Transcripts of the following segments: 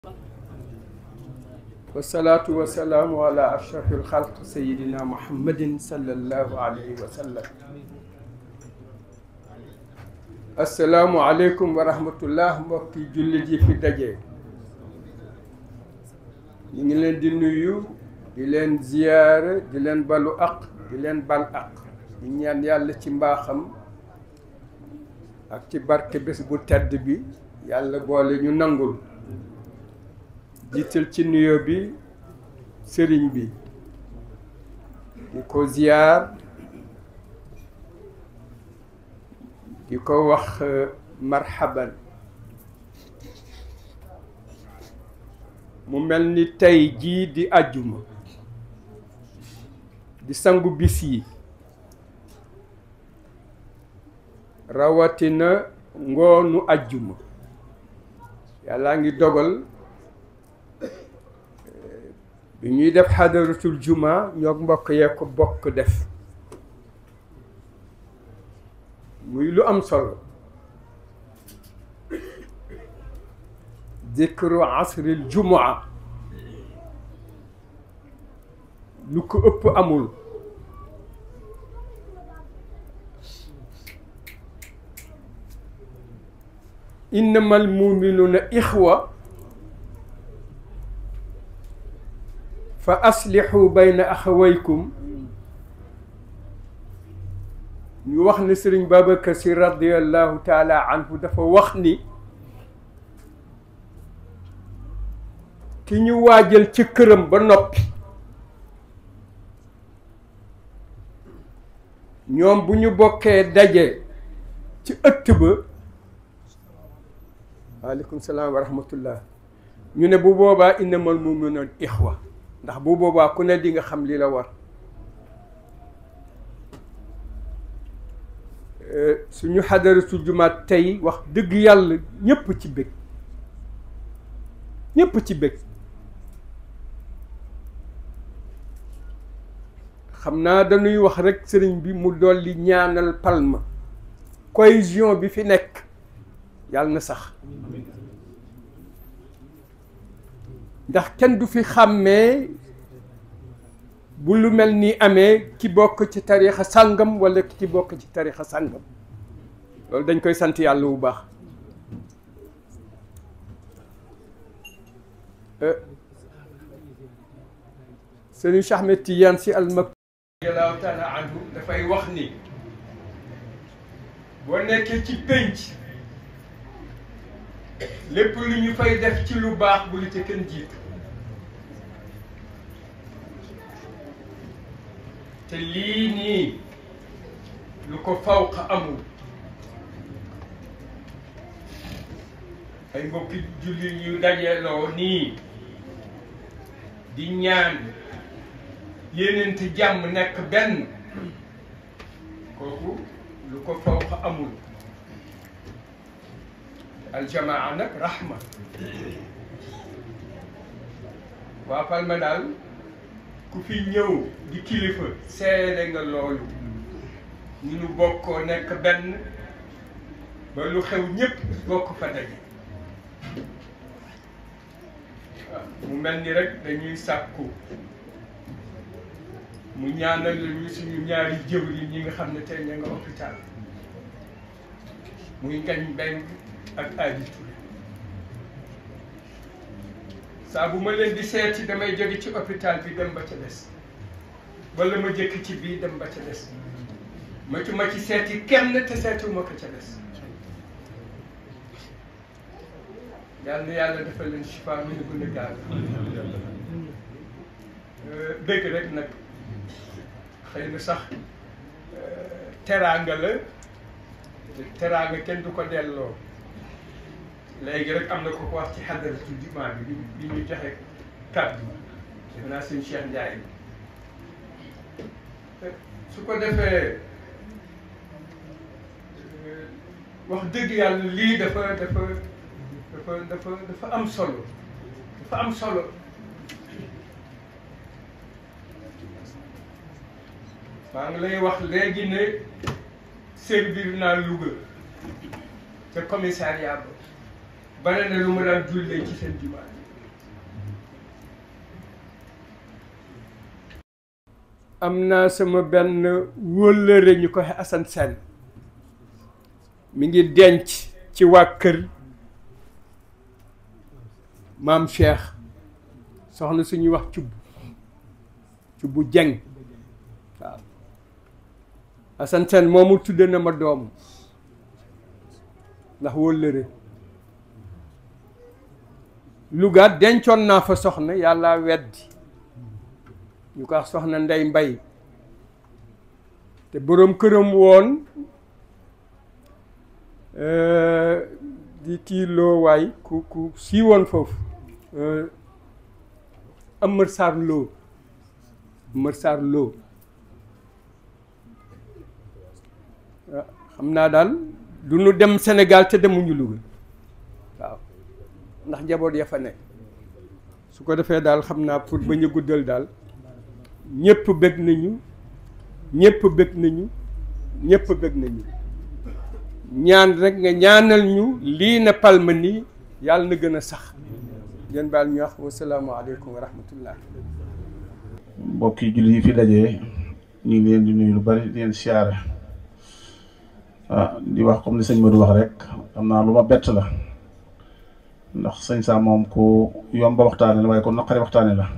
wasalaatu wasalaamu ala ashrafi alxalq sayidina muhammadin sallallahu alayhi wa sallam asalaamu aleykum wa rahmatullah mbokki jullit yi fi daje ñu ngi leen di nuyu di leen ziyaara di leen balu aq di leen bal aq di ñaan yàlla ci mbaaxam ak ci barke bés bu tedd bi yàlla boole ñu nangul jiital ci nuyo bi sëriñ bi di ko ziyaar di ko wax marhaban mu mel ni tey jii di àjjuma di sangu bis yi rawatina ngoonu àjjuma yàllaa ngi dogal bi ñuy def xadaratul juma ñoo mbokk yee ko bokk def muy lu am solo dikru asril jumaa lu ko ëpp amul innamal muminuuna ixwa fa aslixu bayna axawaykum ñu wax ne sëriñ Babacar Si radiallahu taala anhu dafa wax ni ki ñu waajal ci këram ba noppi ñoom bu ñu bokkee daje ci ëtt ba waaleykum salaam wa rahmatullah ñu ne bu boobaa innamal muminuuna ixwa ndax bu boobaa ku ne di nga xam li la war suñu xadaratu jumaat tey wax dëgg yàlla ñépp ci bëgg ñépp ci bëgg xam naa dañuy wax rekk sëriñ bi mu dolli ñaanal palma cohésion bi fi nekk yàlla na sax ndax kenn du fi xàmmee bu lu mel ni amee ki bokk ci tarixa sàngam walla ki bokk ci tarixa sàngam loolu dañ koy sant yàlla bu baax sëriñ Cheikh Ahmed Tidiane Sy Al Maktoum radiyallahu taala anhu dafay wax ni boo nekkee ci pénc lépp lu ñu fay def ci lu baax bu lu ca kenn jiitu te lii nii lu ko fawq amul ay mbokki julli ñu dajeloo nii di ñaan yéenente jàmm nekk benn kooku lu ko fawq amul aljamaa nag rahma waa Palma daal ku fi ñëw di kilifa seede nga loolu ñu nu bokkoo nekk benn ba lu xew ñépp bokk fa daje waaw mu mel ni rek dañuy sàkku mu ñaanal ñu suñu ñaari jëwriñ ñi nga xam ne tey ña nga hôpital muy ngañ benn ak Adi Touré saa bu ma leen di seeti damay jóge ci hôpital bi dem ba ca des wala ma jëkk ci bii dem ba ca des ma ci ma ci seeti kenn te seetiwuma ko ca des yal na yàlla defal leen chifa mi ne gën a gaaw bëgg rek nag xëy na sax teraanga la teraanga kenn du ko delloo léegi rek am na ko ko wax ci xadaratu jumaa bi bi ñu joxe kàddu defe naa sëñ Cheikh Ndiaye su ko defee wax dëgg yàlla lii dafa dafa dafa dafa dafa am solo dafa am solo maa ngi lay wax léegi ne servir naa Louga ca commissariat ba bare na lu ma daan jullee ci seen jumaa am naa sama benn wóllëre ñu ko Assane Sène mi ngi denc ci waa kër maam Cheikh soxna suñuy wax cubb cubbu jeng waaw Assane Sène moomu tudde na ma doom ndax wóllëre Louga dencoon naa fa soxna yàlla weddi ñu ko wax soxna ndey mbay te boroom këram woon di kii loo waay ku ku sii woon foofu Amar Sarr Lo Amar Sarr Lo xam naa daal du nu dem Sénégal te demuñu Louga waaw ndax njaboot ya fa nekk su ko defee daal xam naa pour bañ a guddal daal ñëpp bëgg nañu ñëpp bëgg nañu ñëpp bëgg nañu ñaan rek nga ñaanal ñu lii na palma nii yàlla na gën a sax ngeen baal ñu wax wasalaamaaleykum wa rahmatullah mbokki jullit yi fi dajee ñu ngi leen di nuyu lu bari di leen siyaare ah di wax comme li sëñ Modou wax rek xam naa lu ma bett la ndax sëñ Sam moom ku yomba waxtaane la waaye ku naqari waxtaane la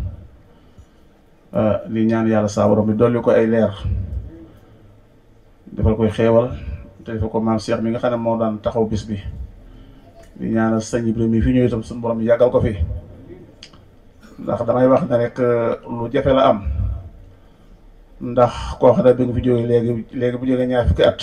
li ñaan yàlla saa borom bi dolli ko ay leer defal koy xeewal te defal ko maam Cheikh mi nga xam ne moo daan taxaw bis bi di ñaanal sëñ Ibrahima fi ñëw itam suñu borom yàggal ko fi ndax damay wax ne rek lu jafe la am ndax koo xam ne bi nga fi jógee léegi léegi bu jógee ñaar fukki at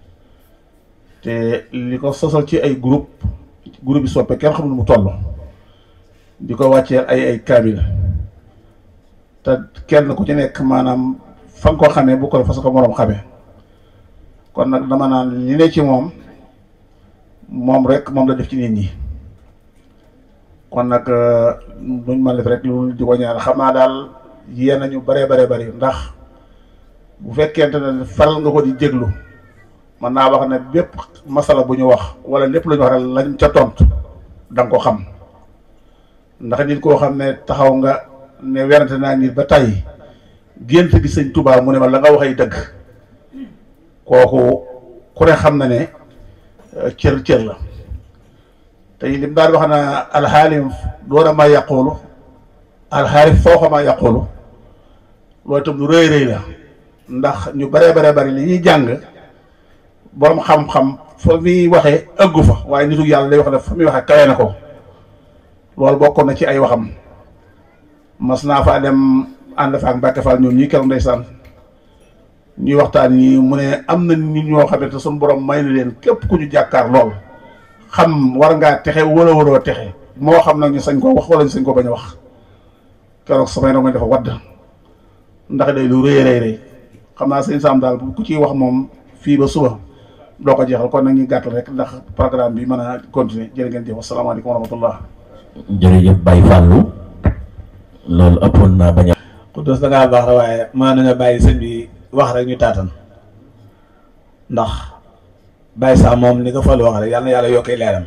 te li ko sosal ci ay groupe groupe bi soppe kenn xamul mu toll di ko wàcceel ay ay kaamil te kenn ku ci nekk maanaam fa nga ko xamee bu ko fa sa ko moroom xamee kon nag dama naan li ne ci moom moom rek moom la def ci nit ñi kon nag duñ mën def rek lu di ko ñaan xam naa daal yéen nañu bare bare bari ndax bu fekkente ne faral nga ko di jéglu mën naa wax ne bépp masala bu ñu wax wala lépp lu ñu wax rek lañ ca tontu da nga ko xam ndax nit koo xam ne taxaw nga ne werante naa nit ba tey gént gi sëñ Tuubaa mu ne ma la nga waxay dëgg kooku ku ne xam na ne cër cër la tey lim daal wax na alxaalim doona ma yàqoolu alxaalim fooxa ma yàqoolu loolu itam lu rëy rëy la ndax ñu bare bare bari li ñuy jàng borom xam-xam fa muy waxee ëggu fa waaye nitu yàlla day wax ne fa muy waxee kawe na ko loolu bokkoon na ci ay waxam mas naa faa dem ànd fa ak Mbàkke Fall ñoom ñii keroog ndeysaan ñuy waxtaan yi mu ne am na nit ñoo xamante suñu borom may na leen képp ku ñu jàkkaar lool xam war ngaa texe wala waroo texe moo xam nag ñu sañ ko wax wala ñu sañ ko bañ a wax keroog samay rongoñ dafa wadd ndax day lu rëy rëy rëy xam naa sëñ Sam daal ku ciy wax moom fii ba suba doo ko jeexal kon nag ñu gàttal rek ndax programme bi mën a continuer jërë ngeen jëf asalaamaaleykum wa rahmatullah jërëjëf Baye Fallou loolu ëppoon naa bañ a. Xuddoos da ngaa baax la waaye mën nañoo bàyyi sëñ bi wax rek ñu taatan ndax Baye sax moom ni ko Fallou wax rek yàlla na yàlla yokkee leeram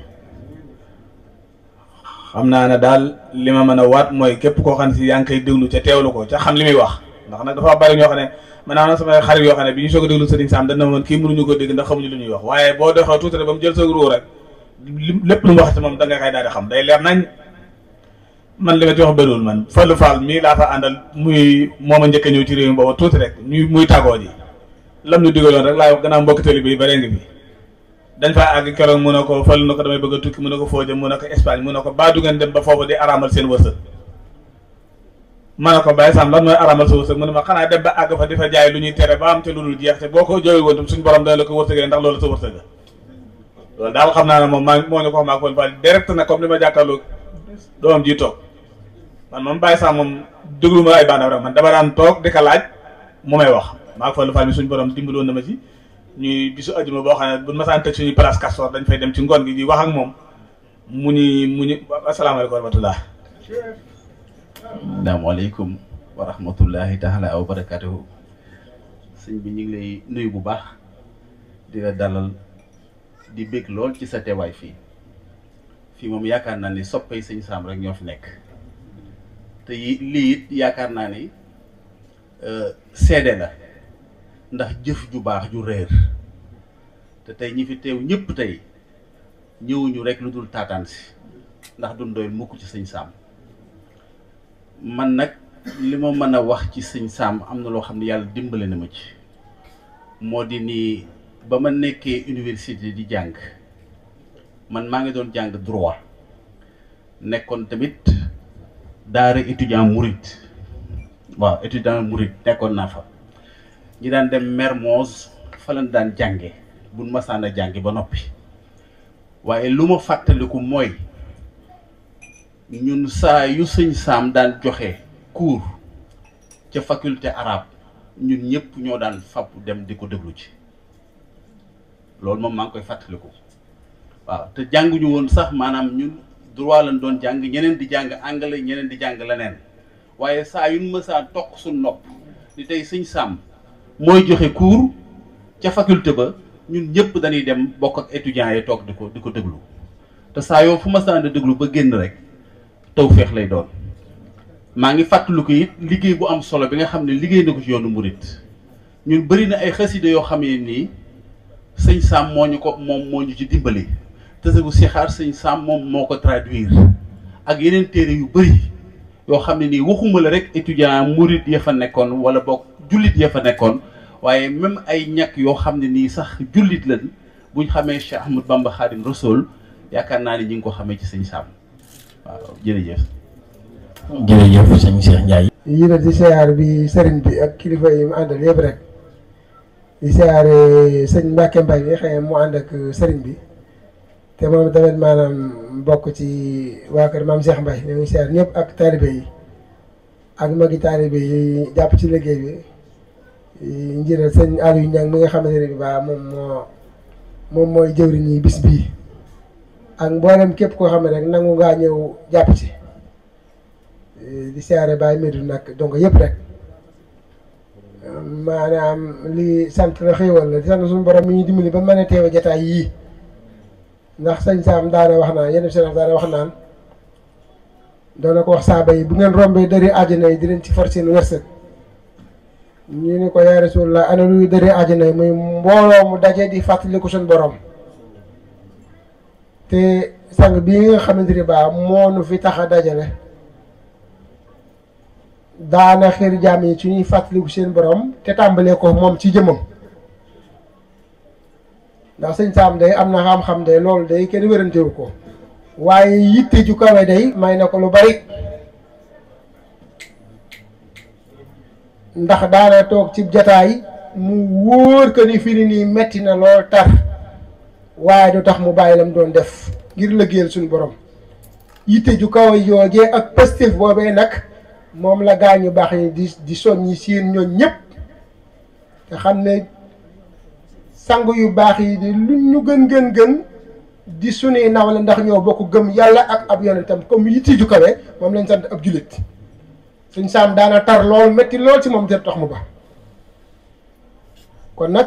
xam naa ne daal li ma mën a waat mooy képp koo xam ne si yaa ngi koy déglu ca teewlu ko ca xam li muy wax ndax nag dafa bari ñoo xam ne man naa na samay xarit yoo xam ne bi ñu soog a déglu Sëriñ Sam dana moon kii mënuñu ko dégg ndax xamuñu lu ñuy wax waaye boo doxee tuuti rek ba mu jël sa ruu rek lépp lu mu wax ci moom da nga koy daal di xam day leer nañ man li ma ci wax bëriwul man Fallou Fall mii laa fa àndal muy moom a njëkk a ñëw ci réew mi booba tuuti rek ñuy muy tàggoo ji lam ñu digaloon rek laay wax gannaaw mbokk tali bi bare ngi bi dañ faa àgg keroog mu ne ko Fallou na ko damay bëgg a tukki mu ne ko foo jëm mu ne ko Espagne mu ne ko baa du ngeen dem ba foofu di araamal seen wërsëg ma ne ko Baye Sam lan mooy araamal sa wërsëg mu ne ma xanaa dem ba àgg fa di fa jaay lu ñuy tere ba am te lu dul jeex te boo ko jooy woon tam suñu borom dana la ko wërsëgee ndax loolu sa wërsëg loolu daal xam naa ne moom maa moo ñu ko wax maa ko Fall direct na comme li ma jàkkaarloo doomam ji toog man moom Baye Sam moom déglu ma ay baanaam rek man dama daan toog di ko laaj mu may wax maa ko Fallou Fall mi suñu borom dimbaloon na ma ci ñuy bisu ajuma boo xam ne bu masaan tëj suñuy place Castor dañ fay dem ci ngoon gi di wax ak moom mu ni mu ni asalaamaaleykum wa rahmatullah asalaamaaleykum wa rahmatullahi taala wa barakatuhu sëñ bi ñu ngi lay nuyu bu baax di la dalal di bég lool ci sa teewaay fii fii moom yaakaar naa ni soppay sëñ Sam rek ñoo fi nekk te yi lii it yaakaar naa ni seede la ndax jëf ju baax ju réer te tey ñi fi teew ñëpp tey ñëwuñu rek lu dul taataan si ndax duñ doyul mukk ci sëñ Sam man nag li ma mën a wax ci sëñ Sam am na loo xam ne yàlla dimbale na ma ci moo di ni ba ma nekkee université di jàng man maa ngi doon jàng droit nekkoon tamit daara étudiant murit waaw étudiant murit nekkoon naa fa ñi daan dem Mermoz fa lañ daan jànge buñ masaan a jànge ba noppi waaye lu ma fàttaliku mooy ñun saa yu sëñ Sam daan joxe cours ca faculté arabe ñun ñëpp ñoo daan fab dem di ko déglu ci loolu moom maa ngi koy fàttaliku waaw te jànguñu woon sax maanaam ñun droit lañ doon jàng ñeneen di jàng anglais ñeneen di jàng leneen waaye saa yu ñu mësaa toq suñ nopp ni tey sëñ Sam mooy joxe cours ca faculté ba ñun ñëpp dañuy dem bokk ak étudiants yi toog di ko di ko déglu te saa yoo fu ma saan déglu ba génn rek tawféex lay doon maa ngi fàttaliku it liggéey bu am solo bi nga xam ne liggéey na ko ci yoonu murit ñun bëri na ay xasida yoo xam ne nii sëñ Sam moo ñu ko moom moo ñu ci dimbali tësëgu sixaar sëñ Sam moom moo ko traduire ak yeneen téere yu bëri yoo xam ne nii waxuma la rek étudiant murit ya fa nekkoon wala boog jullit ya fa nekkoon waaye même ay ñàkk yoo xam ne nii sax jullit lañ buñ xamee Cheikh Ahmad Bamba Khadim Rasoul yaakaar naa ni ñi ngi ko xamee ci sëñ Sam waaw jërëjëf. jërëjëf sëñ Cheikh Ndiaye. yii la di siyaar bi sëriñ bi ak kilifa yi mu àndal yëpp rek di siyaare sëñ Mbacke Mbaye bi xëy mu ànd ak sëriñ bi te moom tamit maanaam bokk ci waa kër maam Cheikh Mbaye ñoo ngi siyaar ñëpp ak taalibe yi ak magi taalibe yi jàpp ci liggéey bi njiital sëñ Aliou Niang mi nga xamante ne bi baa moom moo moom mooy jëwriñ yi bis bii ak mboolem képp koo xam ne rek nangu ngaa ñëw jàpp ci di siyaare Baye Médou nag donc yëpp rek maanaam li sant la xéewal la di sant suñu borom mi ñu dimbali ba mën a teewe jataay yii ndax sëñ Sam daana wax naan yenn seen daana wax naan doona ko wax saaba yi bu ngeen rombee dëri àjjana yi di leen ci for seen wërsëg ñu ni ko yaa Rasulullah ana luy dëri àjjana yi muy mbooloo mu daje di fàttaliku suñu borom te sang bii nga xamante ni baa moo nu fi tax a dajale daana xeer jaam yi ci ñuy fàttaliku seen borom te tàmbalee ko moom ci jëmmam ndax sëñ Sam day am na xam-xam day loolu day kenn wérantewu ko waaye yitte ju kawe day may na ko lu bari ndax daana toog ci jataay mu wóor que ni fi ni nii metti na lool tar waaye du tax mu bàyyi lam doon def ngir lëggéeyal suñu borom yitte ju kawe yoogee ak pëstéef boobee nag moom la gaa ñu baax yi di di soññi seen ñoon ñëpp te xam ne sang yu baax yi di lu ñu gën gën gën di sunuy nawle ndax ñoo bokk gëm yàlla ak ab yonentam comme yitte ju kawe moom lañ sant ab jullit suñ Sam daana tar lool métti lool ci moom te tax mu ba kon nag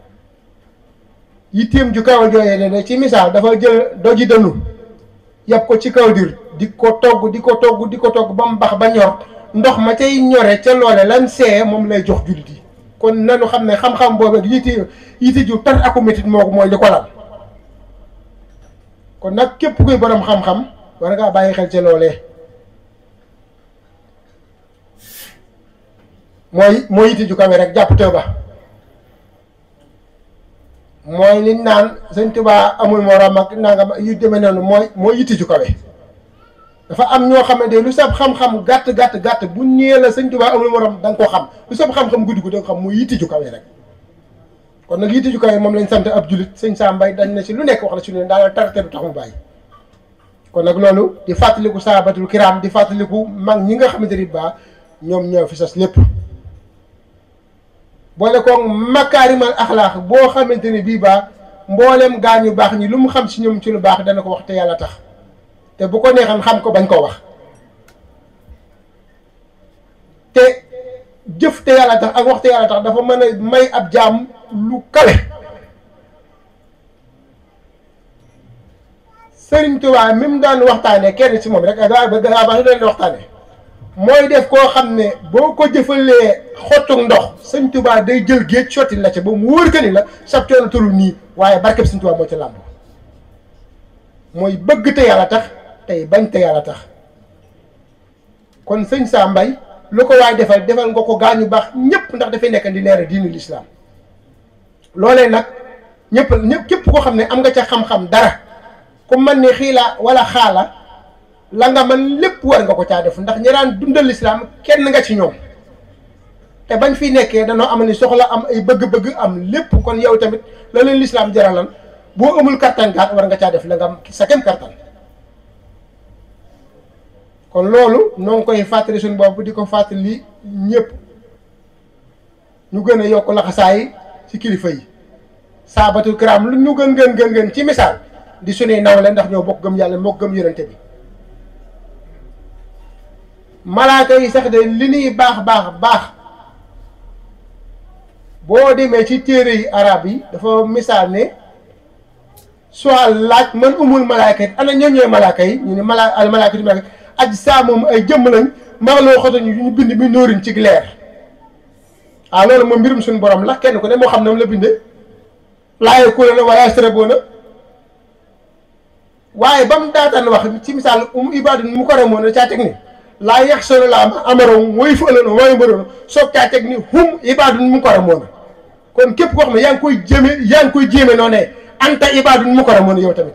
yitteem ju kaw jooyee ne ci misaal dafa jël doji dënnu yàpp ko ci kaw dir di ko togg di ko togg di ko togg ba mu bax ba ñor ndox ma cay ñore ca loole lan see moom lay jox jullit yi kon nanu xam ne xam-xam boobu ak yitte yitte ju tar aku métit moo ko mooy li ko lal kon nag képp kuy borom xam-xam war ngaa bàyyi xel ca loolee mooy mooy yitte ju kawe rek jàpp tëba mooy li naan sëñ Tuubaa amul morom ak nangam yu demee noonu mooy mooy yitte ju kawe dafa am ñoo xamante lu sab xam-xam gàtt gàtt gàtt bu ñëwee la sëñ Tuubaa amul morom da nga ko xam lu sab xam-xam guddi gu da nga xam mooy yitte ju kawe rek kon nag yitte ju kawe moom lañ sant ab julit sëñ Sam Mbaye dañ na si lu nekk wax na si ne daal tar te du tax mu bàyyi kon nag loolu di fàttaliku saabatul kiraam di fàttaliku mag ñi nga xamante ni baa ñoom ñoo fi sas lépp boole ko makaarimal axlaax boo xamante ni bii baa mboolem gaa ñu baax ñi lu mu xam si ñoom ci lu baax dana ko wax te yàlla tax te bu ko neexan xam ko bañ koo wax te jëf te yàlla tax ak wax te yàlla tax dafa mën a may ab jaam lu kawe Sëriñ Tuubaa mi mu daan waxtaane kenn ci moom rek gaa ba gaa baax ñu doon waxtaane mooy def koo xam ne boo ko jëfalee xottu ndox sëñ Tuubaa day jël géej sotti la ca ba mu wóor que ni la sab coono tollu nii waaye barkeb sëñ Tuubaa moo ca làmb mooy bëgg te yàlla tax tey bañ te yàlla tax kon sëñ Saa Mbay lu ko waay defal defal nga ko gaañu baax ñëpp ndax dafay nekk di leeral diinu lislaam loolee nag ñëpp ñëpp képp koo xam ne am nga ca xam-xam dara ku man ni xiila wala xaala la nga man lépp war nga ko caa def ndax ñi daan dundal lislaam kenn nga ci ñoom te bañ fi nekkee danoo am ni soxla am ay bëgg-bëgg am lépp kon yow tamit la leen lislaam jaralan boo amul kattan gaat war nga caa def la nga am sa kem kattan kon loolu noo ngi koy fàttali suñu bopp di ko fàttali ñëpp ñu gën a yokk laxasaay ci kilifa yi saabatul kiram lu ñu gën gën gën gën ci misaal di suñuy nawle ndax ñoo bokk gëm yàlla moo gëm yonente bi malaaka yi sax de li ñuy baax baax baax boo demee ci téere yi arab yi dafa misaal ne soal laaj man umul malaaka yi ana ñoo ñooy malaaka yi ñu ne mala al malaaka yi malaaka aj saa moom ay jëmm lañ maxloo xoto ñu ñu bind mi nóorin ci leer ah loolu moom mbirum suñu borom la kenn ku ne moo xam ne moom la bindee laaye kuréel la waaye sërëboo na waaye ba mu daataan wax ci misaal um ibaadun mu ko remoon na caa teg ni laa yax solo la am amaroon mooy fa ëllëg mooy mbëroon soog caa teg ni hum ibaadun mu ko remoon kon képp koo xam ne yaa ngi koy jéeme yaa ngi koy jéeme noo ne anta ibaadun mu ko remoon yow tamit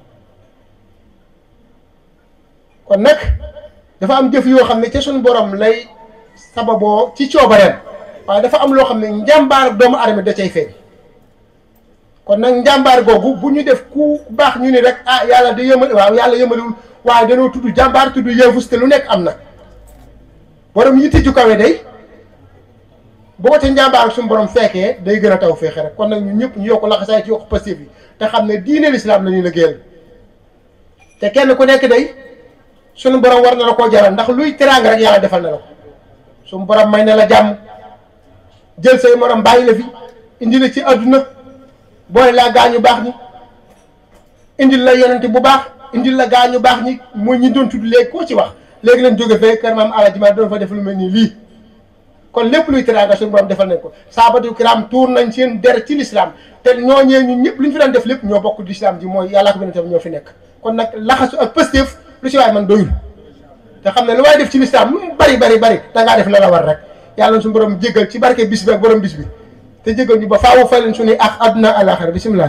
kon nag dafa am jëf yoo xam ne ca suñu borom lay sababoo ci coobareem waaye dafa am loo xam ne njàmbaar doomu aadama da cay feeñ kon nag njàmbaar googu bu ñu def ku baax ñu ni rek ah yàlla da yëmal waaw yàlla yëmaliwul waaye danoo tudd jàmbaar tudd yëfus te lu nekk am na borom yitte ju kawe day boo ko ca njàmbaar suñu borom fekkee day gën a taw feexe rek kon nag ñun ñëpp ñu yokk laxasaay ci yokk pastéef yi te xam ne diine lislaam la ñuy liggéeyal te kenn ku nekk day suñu borom war na la koo jaral ndax luy teraanga rek yàlla defal na la ko suñu borom may na la jàmm jël say morom bàyyi la fi indi la ci àdduna boole laa gaañu baax ñi indil la yonente bu baax indil la gaañu baax ñi mooy ñi doon tudd léegi koo ci wax léegi leen jóge fee kër maam Alaaji Maalik doon fa def lu mel nii lii kon lépp luy teraanga suñu borom defal nañ ko saabatu kiram tuur nañ seen der ci lislaam te ñooñee ñun ñëpp lu ñu fi daan def lépp ñoo bokk lislaam ji mooy yàllaa ko yonente ñoo fi nekk kon nag laxasu ak pëstéef lu ci waay man doyul te xam ne lu waay def ci lislaam lu mu bari bari bari da ngaa def la la war rek yàlla na suñu borom jéggal ci barke bis bi ak borom bis bi te jéggal ñu ba faawu fay leen suñuy ak àdduna àllaaxira bisimilah.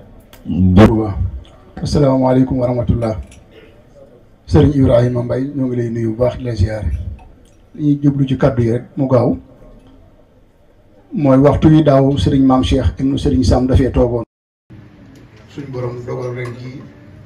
asalaamaaleykum wa rahmatullah sëriñ Ibrahima Mbaye ñoo ngi lay nuyu bu baax di la ziare li ñuy jublu ci kàddu yi rek mu gaaw mooy waxtu yi daaw sëriñ maam Cheikh ibnu sëriñ Sam dafee toogoon. suñ borom dogal ren jii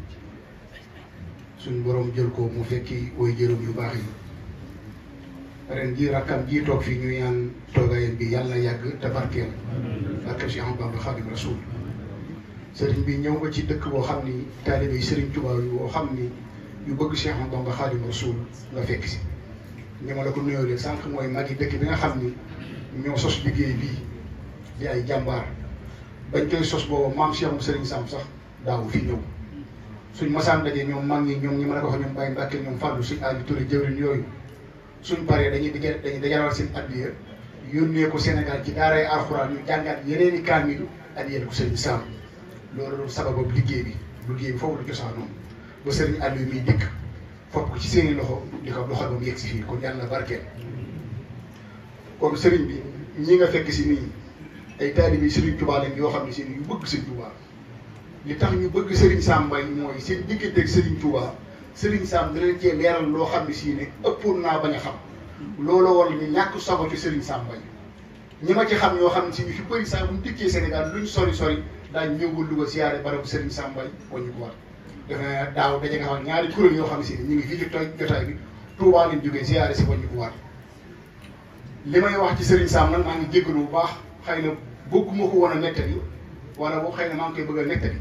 suñ borom jël ko mu fekki way jërëm yu baax yi. ren jii rakkam jii toog fii ñu ñaan toogaayam bi yàlla yàgg te barkeel barkeel Cheikh Ahmadou Bamba Xaadimu Rasuul sëriñ bi ñëw nga ci dëkk boo xam ni taalibe yi sëriñ Tuubaa yu boo xam ni yu bëgg Cheikh Ahmadou Bamba Xaadimu Rasuul nga fekk si ni ma la ko nuyoo leen sànq mooy mag yi dëkk bi nga xam ni ñoo sos liggéey bii di ay jàmbaar bañ koy sos boobu maam Cheikh mu sëriñ Sam sax daawu fi ñëw suñ masaan daje ñoom mag ñi ñoom ñi ma la ko wax ñoom Baye Mbàkke ñoom Fàllu suñ Aliou Touré jëwriñ yooyu suñ paree dañuy daje dañuy dajalal seen addiya yónnee ko Sénégal ci daaray alxuraan ñu jàngaat yeneen i kaamil addiyal ko sëriñ Sam loolu sababam liggéey bi liggéey bi foofu la cosaanoo ba sëriñ Aliou miy dikk fopp ko ci seeni loxo di ko loxo ba mu yegg si fii kon yàlla barkeel kon sëriñ bi ñi nga fekk si nii ay taalibe yi sëriñ Tuubaa lañ yoo xam ne seen yu bëgg sëriñ Tuubaa li tax ñu bëgg sëriñ Sam Mbaye mooy seen diggante ak sëriñ Tuubaa sëriñ Sam da leen cee leeral loo xam ne sii ne ëppoon naa bañ a xam looloo war ñu ñàkk sago ci sëriñ Sam Mbaye ñi ma ci xam ñoo xam ne si ñu fi bëri saa bu ñu dikkee Sénégal luñ sori sori daañu ñëw ba Louga siyaare barabu sëriñ Sam Mbaye wañu ko war defe naa daaw daje nga xam ñaari kuréel yoo xam ne si ne ñu ngi fii ci tooy jotaay bi Touba lañ jógee siyaare si wañu ko war li may wax ci sëriñ Sam nag maa ngi jéggalu bu baax xëy na bëgguma ko woon a nettali wala boo xëy na maa ngi koy bëgg a nettali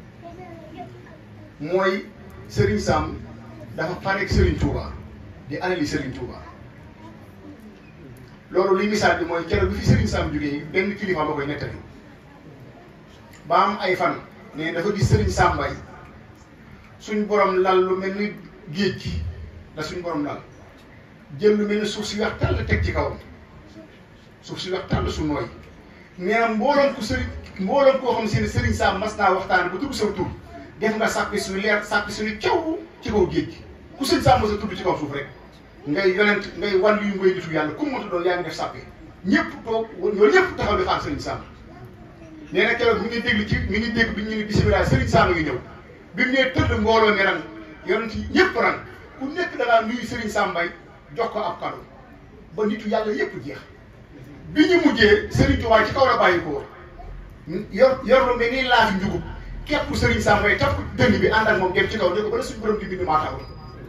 mooy sëriñ Sam dafa pareeg Serigne Touba di alali Serigne Touba loolu li misaal bi mooy keroog bi fi Serigne Sam jógee benn kilifa ba koy nettali ba am ay fan ne dafa gis Serigne Sam Mbaye suñ borom lal lu mel ni géej gi la suñ borom lal jël lu mel ne suuf si wax tàll teg ci kawam suuf si wax tàll su nooy nee na mbooloom ku sëriñ mbooloom koo xam si ne sëriñ Sam mas naa waxtaan ba tudd sa tur def nga sàppi suñu leer sàppi suñu caw ci kaw géej gi ku sëriñ Sam mas a tudd ci kaw suuf rek ngay yonent ngay wàll yu ngay nitu yàlla ku mu mënta doon yaa ngi def sàppi ñëpp toog ñoo ñëpp taxaw di xaar sëriñ Sam nee na keroog mi ngi déglu ci mi ngi dégg bi ñu ne bisimilah sëriñ Sam ngi ñëw bi mu nee tëdd mbooloo mi ran yonent yi ñëpp ran ku nekk da ngaa nuyu sëriñ Sam Mbaye jox ko ab kado ba nitu yàlla yëpp jeex bi ñu mujjee Serigne Touba ci kaw la bàyyi ko yor yor lu mel ni laafi njugub képp Serigne Sam Mbaye taf ko dënn bi ànd ak moom dem ci kaw ne ko bala suñu borom di bind maa taxaw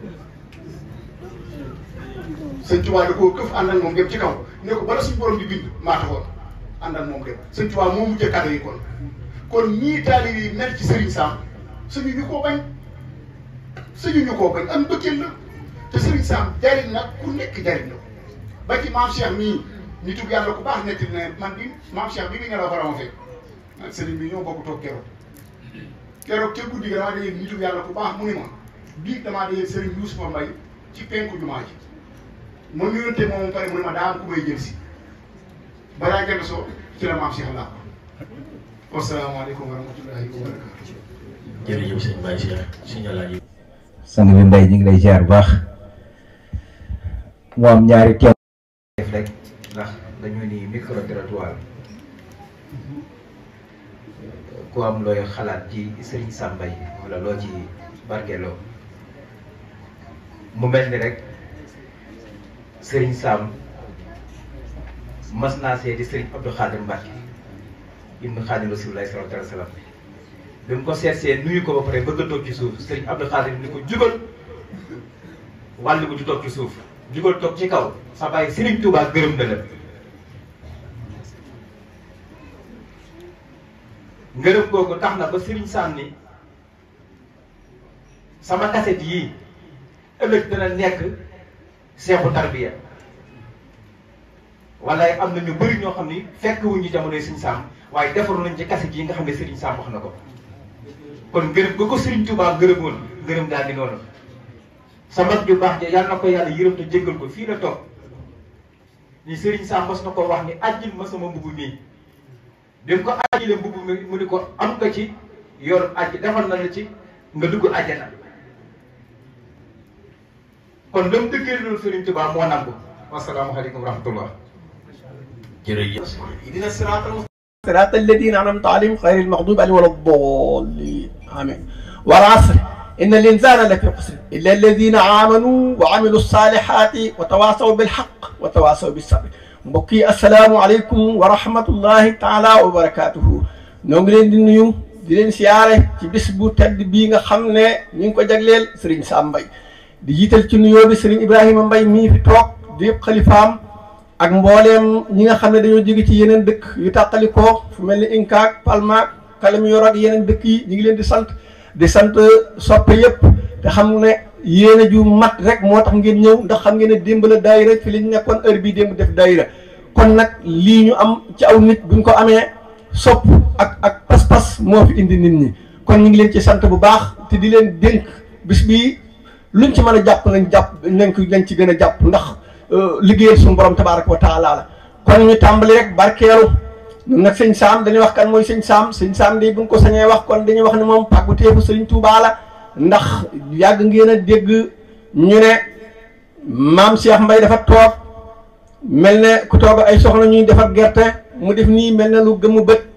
Serigne Touba da koo këf ànd ak moom dem ci kaw ne ko bala suñu borom di bind maa taxawoon ànd ak moom dem Serigne Touba moo mujjee kado yi kon kon ñii taalib yi mel ci Serigne Sam suñu ñu koo bañ suñu ñu koo bañ am bëggeel la te Serigne Sam jariñ nag ku nekk jariñ la ko ba ci maam Cheikh mii nitu yàlla ku baax nekk ne man bi maam Cheikh bi nga ñëw fa fekk man Serigne bi ñoo bokk toog keroog keroog te guddi gi damaa dégg nitu yàlla ku baax mu ni ma bii damaa dégg Serigne Youssoufa Mbaye ci penku jumaa ji ma nuyonte moom pare mu ne ma daa am ku may jël si balaa jant soo ci la maam Cheikh laa ko wasalaamaaleykum wa rahmatullahi wa barakatu jërëjëf sëñ Baye Cheikh sëñ Alaaji sang bi mbay ñu ngi lay ziar bu baax mu am ñaari teew def rek ndax dañu ni micro trottoir ku am looy xalaat ci Serigne Sam Mbaye wala loo ci barkeloo mu mel ni rek Serigne Sam mas naa seeti Serigne Abdou Khadir Mbacke ibnu Khadim Rasulullah sallallahu alayhi wa sallam bi mu ko seetsee nuyu ko ba pare bëgg a toog ci suuf Serigne Abdou Khadir ni ko jugal wàllu ko ci toog ci suuf jugal toog ci kaw sa bàyyi Serigne Touba gërëm na la ngërëm googu tax na ba Serigne Sam ni sama kaset yii ëllëg dina nekk seexu tarbiya wala am na ñu bëri ñoo xam ni fekk wuñu jamonoy Serigne Sam waaye defaru nañ ci kaset yi nga xam ne Serigne Sam wax na ko kon ngërëm ga ko Serigne Touba ngërëmoon ngërëm daal di noonu sa mag ju baax ja yàlla na ko yàlla yërëm te jéggal ko fii la toog ni Serigne Sam mos na ko wax ni ajjil ma sama mbubb mii bi mu ko ajjile mbubb mi mu ni ko am nga ci yor ajj defal na la ci nga dugg àjjana kon dam dëggee loolu Serigne Touba moo nangu wasalaamaaleykum wa rahmatullah jërëjëf اهدنا الصراط المستقيم صراط الذين انعمت عليهم غير المغضوب عليهم ولا الضالين امين والعصر ان الانسان لفي خسر الا الذين امنوا وعملوا الصالحات وتواصوا بالحق وتواصوا بالصبر mbokk yi asalaamualeykum wa rahmatullahi taala wa barakatuhu ñoo ngi leen di nuyu di leen siyaare ci bis bu tedd bii nga xam ne ñu ngi ko jagleel Serigne Sam Mbaye di jiital ci nuyoo bi Serigne Ibrahima Mbaye mii fi toog di yëpp xalifaam ak mbooleem ñi nga xam ne dañoo jóge ci yeneen dëkk yu tàqalikoo fu mel ni Inkaak Palmaak Kalamyor ak yeneen dëkk yi ñu ngi leen di sant di sant soppe yëpp te xam ne yéene ju mat rek moo tax ngeen ñëw ndax xam ngeen ne démb la daayira fi lañ nekkoon heure bii démb def daayira kon nag lii ñu am ci aw nit buñ ko amee sopp ak ak pas-pas moo fi indi nit ñi kon ñu ngi leen ci sant bu baax te di leen dénk bis bii luñ ci mën a jàpp nañ jàpp nañ ko nañ ci gën a jàpp ndax liggéeyal suñu borom tabaaraka wa taala la kon ñu tàmbali rek barkeelu ñun nag sëñ Sam dañuy wax kan mooy sëñ Sam sëñ Sam de bu ñu ko sañee wax kon dañuy wax ne moom pàggu teefu sëriñ Touba la ndax yàgg ngeen a dégg ñu ne maam Cheikh Mbaye dafa toog mel ne ku toog ay soxna ñuy defar gerte mu def nii mel ne lu gëmu bët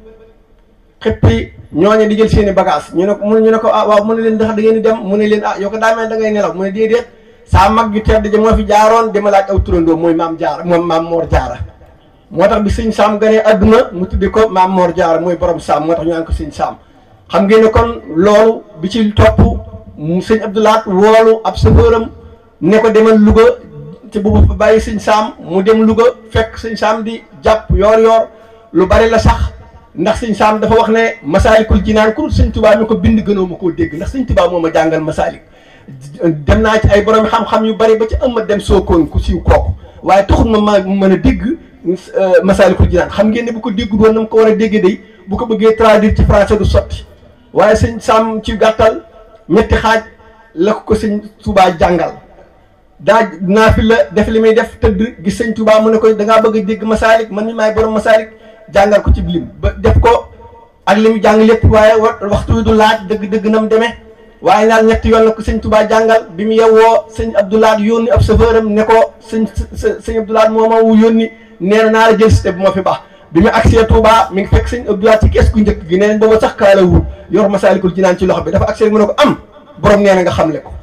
xëppi ñooñu di jël seeni bagage ñu ne ko ñu ne ko ah waaw mu ne leen ndax da ngeen di dem mu ne leen ah yow ko daa mel da ngay nelaw mu ne déedéet saa mag ju tedd ja moo fi jaaroon dama laaj aw turandoo mooy maam jaara moom maam Mor Jaara moo tax bi sëñ Sam ganee adduna mu tuddi ko maam Mor Jaara mooy borom Sam moo tax ñu naan ko sëñ Sam xam ngeen ne kon loolu bi ci topp mu sëñ Abdoulaat woolu ab safëram ne ko demal Louga te bu fa bàyyi sëñ Sam mu dem Louga fekk sëñ Sam di jàpp yoor yoor lu bari la sax ndax sëñ Sam dafa wax ne masaalikul jinaan ku dul sëñ Tuubaa mi ko bind gënoo ma koo dégg ndax sëñ Tuubaa moo ma jàngal masaalik dem naa ci ay borom xam-xam yu bari ba ci ëmma dem sookoon ku siiw kooku waaye taxul ma ma mën a dégg masaalikul jinaan xam ngeen ne bu ko dégg doon na mu ko war a dégg day bu ko bëggee traduire ci français du sotti waaye sëñ Sam ci gàttal ñetti xaaj la ko ko sëñ Tuubaa jàngal daa naafi la def li muy def tëdd gis sëñ Touba mu ne ko da ngaa bëgg a dégg masaalik man mi maay borom masaalik jàngal ko ci lim ba def ko ak li mu jàng lépp waaye waxtu wi du laaj dëgg-dëgg na mu demee waaye daal ñetti yoon la ko sëñ Touba jàngal bi mu yewwoo sëñ Abdoulaye yónni ab chauffeur am ne ko sëñ sëñ Abdoulaye moo ma wu yónni nee na naa la jël si te bu ma fi baax bi mu agsee Touba mi ngi fekk sëñ Abdoulaye ci kees gu njëkk gi nee nañ booba sax kaala wul yor masaalikul jinaan ci loxo bi dafa agsee mu ne ko am borom nee na nga xamle ko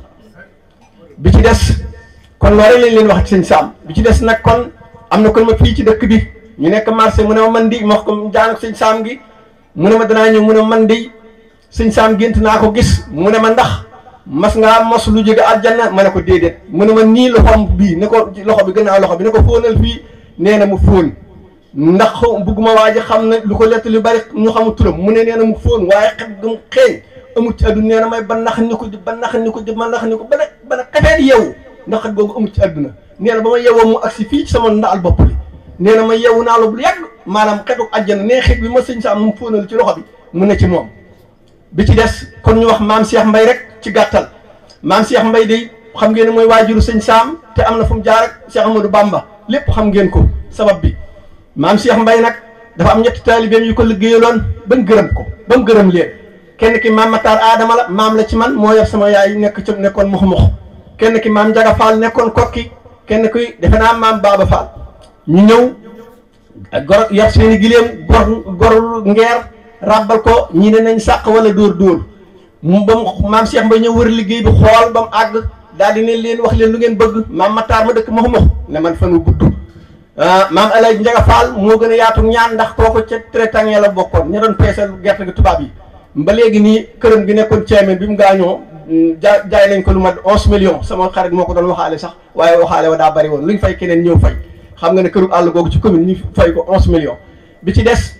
bi ci des kon loolu lañ leen wax ci sëñ Saam bi ci des nag kon am na kon ma fii ci dëkk bi ñu nekk marché mu ne ma man di ma wax ko jaan sëñ Saam gi mu ne ma danaa ñëw mu ne ma man di sëñ Saam gént naa ko gis mu ne ma ndax mas ngaa mos lu jóge aljanna ma ne ko déedéet mu ne ma nii loxoom bii ne ko loxo bi gannaaw loxo bi ne ko fóonal fii nee na mu fóon ndax bugguma waa ji xam ne lu ko lett lu bari ñu xamul turam mu ne nee na mu fóon waaye xet gum xeeñ amul ci àdduna nee na may ba nax ni ko di ba nax ni ko di ba nax ni ko ba ne ba ne xefeet yeewu ndax xet googu amul ci àdduna nee na ba ma yeewoo mu agsi fii ci sama ndaal bopp li nee na ma yeewu naa lu bu yàgg maanaam xetu àjjana nee xet bi ma sëñ Saam mu fóonal ci loxo bi mu ne ci moom bi ci des kon ñu wax maam Cheikh Mbay rek ci gàttal maam Cheikh Mbay day xam ngeen ne mooy waajuru sëñ Saam te am na fu mu jaar ak Cheikh Amadou Bamba lépp xam ngeen ko sabab bi maam Cheikh Mbay nag dafa am ñetti taalibeem yu ko liggéeyaloon ba mu gërëm ko ba mu gërëm leen kenn ki maam Matar Adama la maam la ci man moo yor sama yaay nekk ci nekkoon mux mux kenn ki maam Njaga Fall nekkoon kokki kenn ki defe naa maam Baba Fall ñu ñëw gor yor seen i gileem gor gor ngeer ràbbal ko ñi ne nañ sàq wala dóor dóor mu ba mu maam Cheikh Mbay ñëw wër liggéey bi xool ba mu àgg daal di ne leen wax leen lu ngeen bëgg maam Matar ma dëkk mux mux ne man fan wu gudd maam El Hadj Ndiaga Fall moo gën a yaatu ñaan ndax kooku ca traitant la bokkoon ña doon peesal gerte gi tubaab yi ba léegi nii këram gi nekkoon ceeme bi mu gaañoo ja jaay nañ ko lu mat onze millions sama xarit moo ko doon waxaale sax waaye waxaale wa daa bari woon lu ñu fay keneen ñëw fay xam nga ne këru àll googu ci commune ñu fay ko onze millions. bi ci des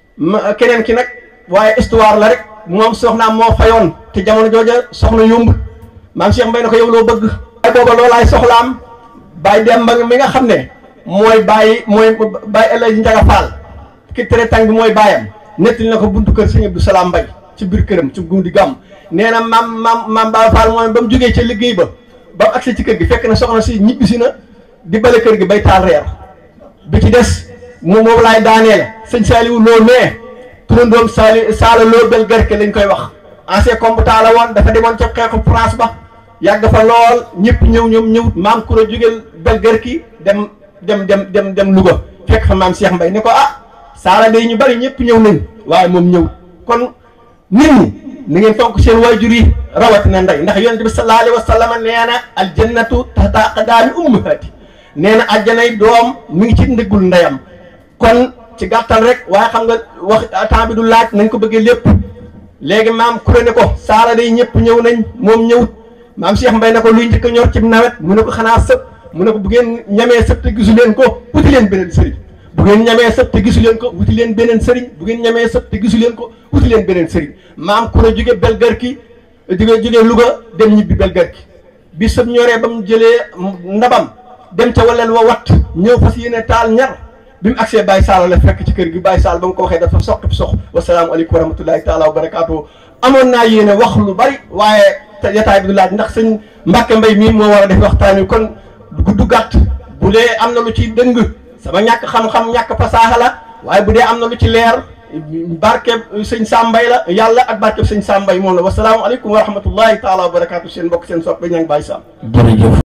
ma keneen ki nag waaye histoire la rek moom soxnaam moo fayoon te jamono jooja soxna yomb maam Cheikh Mbay na ko yow loo bëgg. waaye booba loolaay soxlaam bàyyi dem ba mi nga xam ne. mooy bàyyi mooy bàyyi El Hadj Ndiaga Fall ki traitant bi mooy bàyyam nettali na ko buntu kër sëñ Abdou Salaam Mbay ci biir këram ci guddi gàmm nee na maam maam maam Ba Fall mooy ba mu jógee ca liggéey ba ba mu agsi ci kër gi fekk na soxna si ñibbisi na di bale kër gi bay taal reer bi ci des moom moom laay daaneel sëñ Saliou Lo mais turandoom Sali Saala Lo bel gerke lañ koy wax ancien combattant la woon dafa demoon ca xeexu France ba yàgg fa lool ñëpp ñëw ñoom ñëwut maam kuro jógeel bel gerki dem dem dem dem dem Louga fekk fa maam Cheikh Mbay ne ko ah saala day ñu bari ñëpp ñëw nañ waaye moom ñëw kon nit ñi ni ngeen fonk seen waajur yi rawatina ndey ndax yonent bi sallallahu alayhi wa sallam nee na aljannatu tahta aqdaami ummahaati nee na ajjanay doom mi ngi ci ndëggul ndeyam kon ci gàttal rek waaye xam nga wax temps bi du laaj nañ ko bëggee lépp léegi maam kuré ne ko saala day ñëpp ñëw nañ moom ñëwut maam Cheikh Mbay ne ko luy njëkk a ñor ci nawet mu ne ko xanaa sëpp mu ne ko bu ngeen ñamee sëb te gisu leen ko wuti leen beneen sëriñ bu ngeen ñamee sëb te gisu leen ko wuti leen beneen sëriñ bu ngeen ñamee sëb te gisu leen ko wuti leen beneen sëriñ maam ku ne jóge belgarki jóge jóge Louga dem ñibbi belgarki bi sëb ñoree ba mu jëlee ndabam dem ca waleel wa wat ñëw fas yéene taal ñar bi mu agsee Baye Sall la fekk ci kër gi Baye Sall ba mu ko waxee dafa soq sox wasalaamualeykum wa rahmatullahi taala wa barakaatu amoon naa yéene wax lu bari waaye te jotaay bi du laaj ndax sëñ Mbàkke Mbay mii moo war a def waxtaan wi kon gudd gàtt bu dee am na lu ci dëng sama ñàkk xam-xam ñàkk fasaaxa la waaye bu dee am na lu ci leer barkeb sëñ Sambay la yàlla ak barkeb sëñ Sambay moom la wasalaamualeykum wa rahmatullahi taala wa barakaatu seen mbokk seen soppe ña ngi bàyyi Sam jërëjëf